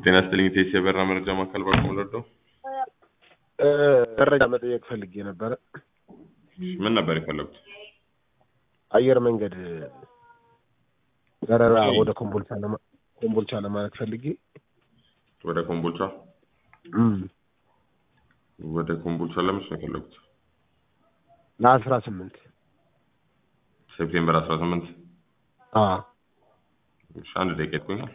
ጤና ይስጥልኝ ቴስ የበራ መረጃ ማዕከል ባቆም ለዶ መረጃ መጠየቅ ፈልጌ ነበረ። ምን ነበር የፈለጉት? አየር መንገድ በረራ ወደ ኮምቦልቻ ለማ ኮምቦልቻ ለማለት ፈልጌ ወደ ኮምቦልቻ እም ወደ ኮምቦልቻ ለምንስ ነው የፈለጉት? ለአስራ ስምንት ሴፕቴምበር አስራ ስምንት አዎ እሺ አንድ ደቂቃ ይቆያል።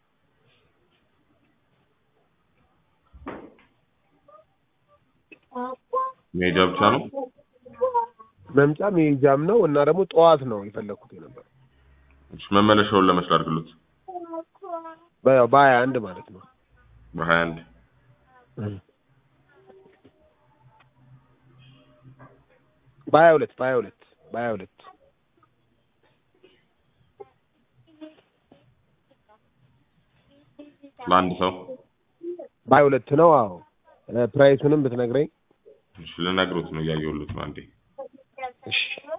መሄጃ ብቻ ነው? መምጫ መሄጃም ነው እና ደግሞ ጠዋት ነው የፈለግኩት የነበረው እሺ መመለሻውን ለመች ላድርግሎት? በ- በሀያ አንድ ማለት ነው። በሀያ አንድ እም። በሀያ ሁለት በሀያ ሁለት በሀያ ሁለት ለአንድ ሰው በሀያ ሁለት ነው። አዎ እ ፕራይሱንም ብትነግረኝ እሺ ልነግሮት ነው እያየሁሎት ነው አንዴ እሺ።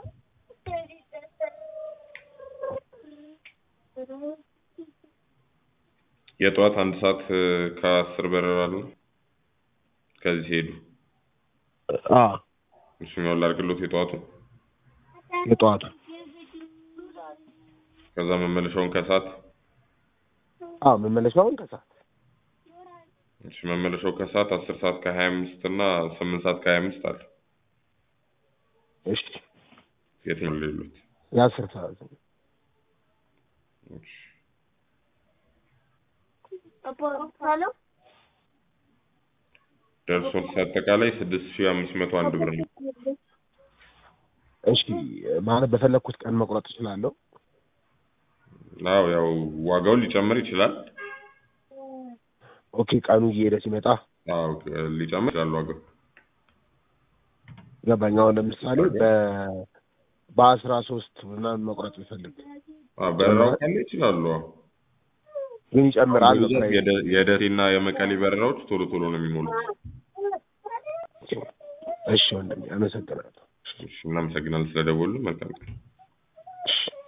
የጠዋት አንድ ሰዓት እ ከአስር በረራ አለ ከዚህ ሲሄዱ አዎ እሱኛውን ላድርግሎት የጠዋቱ የጠዋቱ ከዛ መመለሻውን ከሰዓት አዎ መመለሻውን ከሰዓት እሺ መመለሻው ከሰዓት አስር ሰዓት ከሀያ አምስት እና ስምንት ሰዓት ከሀያ አምስት አለ እሺ የትኛው ሌሉት የአስር ሰዓት እሺ ደርሶ አጠቃላይ ስድስት ሺህ አምስት መቶ አንድ ብር ነው። እሺ ማለት በፈለግኩት ቀን መቁረጥ እችላለሁ። አዎ ያው ዋጋው ሊጨምር ይችላል። ኦኬ ቀኑ እየሄደ ሲመጣ አዎ ሊጨምር ይችላል ዋጋው። ገባኝ። አሁን ለምሳሌ በ በአስራ ሶስት ምናምን መቁረጥ ብፈልግ አዎ በረራው ካለ ይችላሉ። አዎ ግን ይጨምራል ነው በብዛት ፕራይስ። የደ- የደሴና የመቀሌ በረራዎች ቶሎ ቶሎ ነው የሚሞሉት። እሺ ወንድሜ አመሰግናለሁ። እሺ እናመሰግናለን ስለደወሉ። መልካም ቀን። እሺ